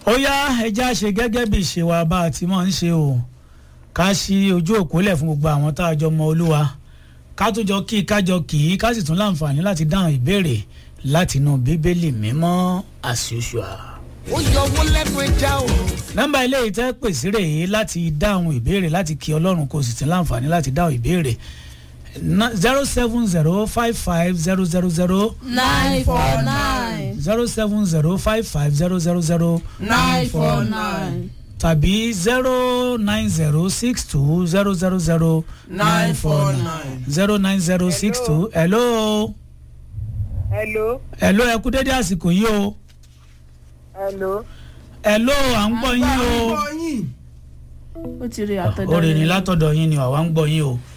ó yá ẹja ṣe gẹ́gẹ́ bí ìṣe wa bá a ti máa ń ṣe o ká ṣí ojú òpó lẹ̀ fún gbogbo àwọn tá a jọ mọ olúwa ká tó jọ kí ká jọ kì í ká sì tún láǹfààní láti dáhùn ìbéèrè láti inú bíbélì mímọ́ as usual. ó yọ owó lẹ́nu ẹja o. nọ́mbà ilé ìtẹ́ pèsè rèé láti dáhùn ìbéèrè láti kí ọlọ́run kò sì tún láǹfààní láti dáhùn ìbéèrè zero seven zero five five zero zero zero nine four nine zero seven zero five five zero zero zero nine four nine tàbí zero nine zero six two zero zero zero nine four nine. zero nine zero six two hello hello hello ẹ kú dédé àsìkò yìí o hello hello à ń gbọ́ yín o ó ti rí àtọ̀dọ̀ orin ni rẹ̀. látọ̀dọ̀ yín ni àwa ń gbọ́ yín o